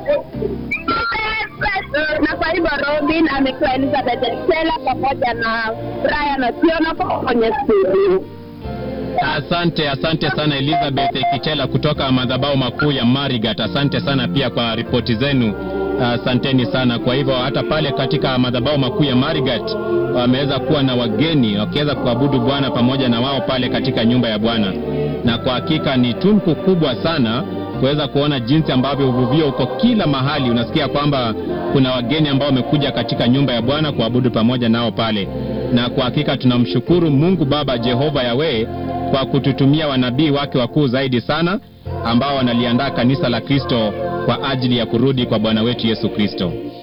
na kwa hivyo Robin amekuwa Elizabeth Stella pamoja na Brian Otieno kwa kwenye studio. Asante, asante sana Elizabeth Kichela kutoka madhabahu makuu ya Marigat. Asante sana pia kwa ripoti zenu, asanteni sana. Kwa hivyo hata pale katika madhabahu makuu ya Marigat wameweza kuwa na wageni wakiweza kuabudu Bwana pamoja na wao pale katika nyumba ya Bwana, na kwa hakika ni tunku kubwa sana kuweza kuona jinsi ambavyo uvuvio uko kila mahali. Unasikia kwamba kuna wageni ambao wamekuja katika nyumba ya Bwana kuabudu pamoja nao pale, na kwa hakika tunamshukuru Mungu Baba Jehova Yawe kwa kututumia wanabii wake wakuu zaidi sana ambao wanaliandaa kanisa la Kristo kwa ajili ya kurudi kwa Bwana wetu Yesu Kristo.